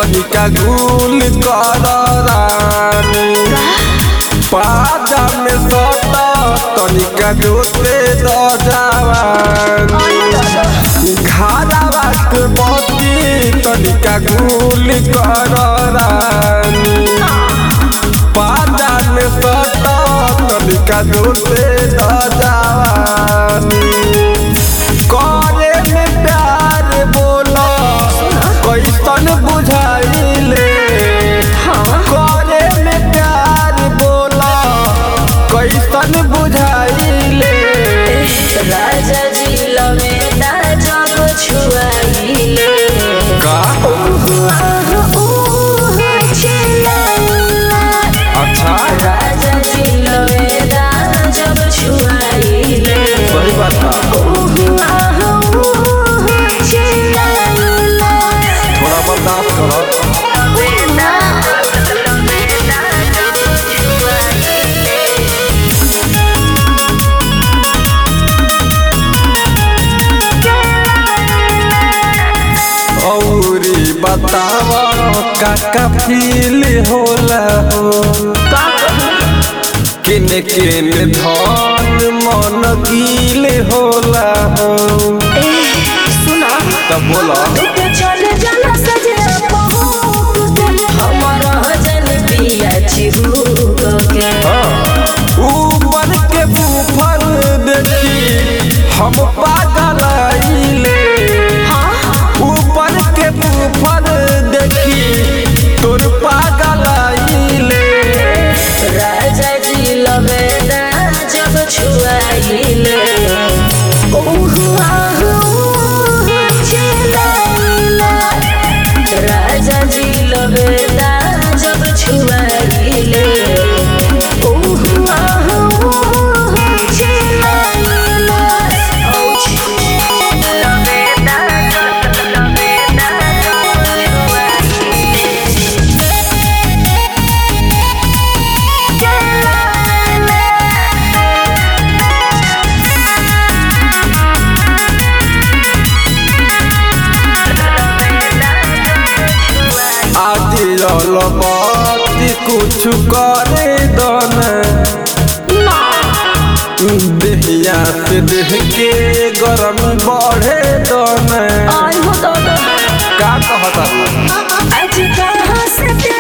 तनिका गुल कर रानी पाजा में सटा तनिका जोते द जवानी घारावा के बत्ती तनिका गुल कर रानी पाजा में सटा तनिका जोते द जवानी करे में प्यार बोला कैसन बुझाइले करे में प्यार बोला कैसन बुझाइले राजा जी लवेदा जब छुआइले का आह ऊह चिल्लाइला अच्छा राजा जी लवेदा जब छुआइले सही बात बा। ऊह आह ऊह चिल्लाइला थोड़ा बर्दाश्त करो लवेदा लवेदा जब छुआइले औरी बतावा काका फील होला हो किन किन धन मन कील होला हो सुना तब बोला तू चल जाना सजे बहुत हमारा जन पिया चिहू के ऊपर के बूफर देखी हम पागल आइले ऊपर के बूफर देखी तोर पागल आइले राजा जी लवेदा जब छुआइले ओह आह ऊह चिल्लाइला राजा जी लवेदा जब छुआइले ओह आह ऊह चिल्लाइला औ लवेदा लवेदा आदि अलबती कुछ करे दन देहिया से देह के गरम बढ़े दन आई हो तो का कहता आज कहाँ से